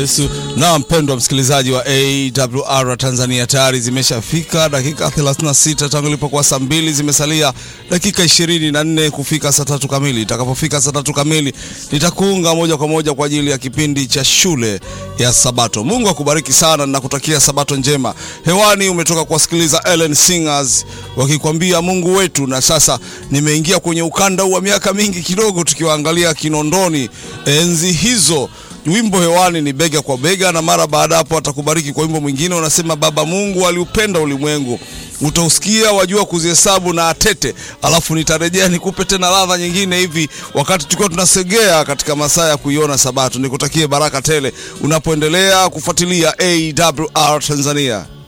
Yesu. Na mpendwa msikilizaji wa AWR Tanzania, tayari zimeshafika dakika 36 tangu ilipokuwa saa mbili, zimesalia dakika 24 kufika saa tatu kamili. Itakapofika saa tatu kamili, nitakuunga moja kwa moja kwa ajili ya kipindi cha shule ya Sabato. Mungu akubariki sana na kutakia Sabato njema. Hewani umetoka kuwasikiliza Ellen Singers wakikwambia Mungu wetu, na sasa nimeingia kwenye ukanda wa miaka mingi kidogo, tukiwaangalia Kinondoni enzi hizo wimbo hewani ni bega kwa bega, na mara baada hapo atakubariki kwa wimbo mwingine unasema, Baba Mungu aliupenda ulimwengu. Utausikia wajua kuzihesabu na atete, alafu nitarejea nikupe tena ladha nyingine hivi, wakati tukiwa tunasegea katika masaa ya kuiona Sabato. Nikutakie baraka tele unapoendelea kufuatilia AWR Tanzania.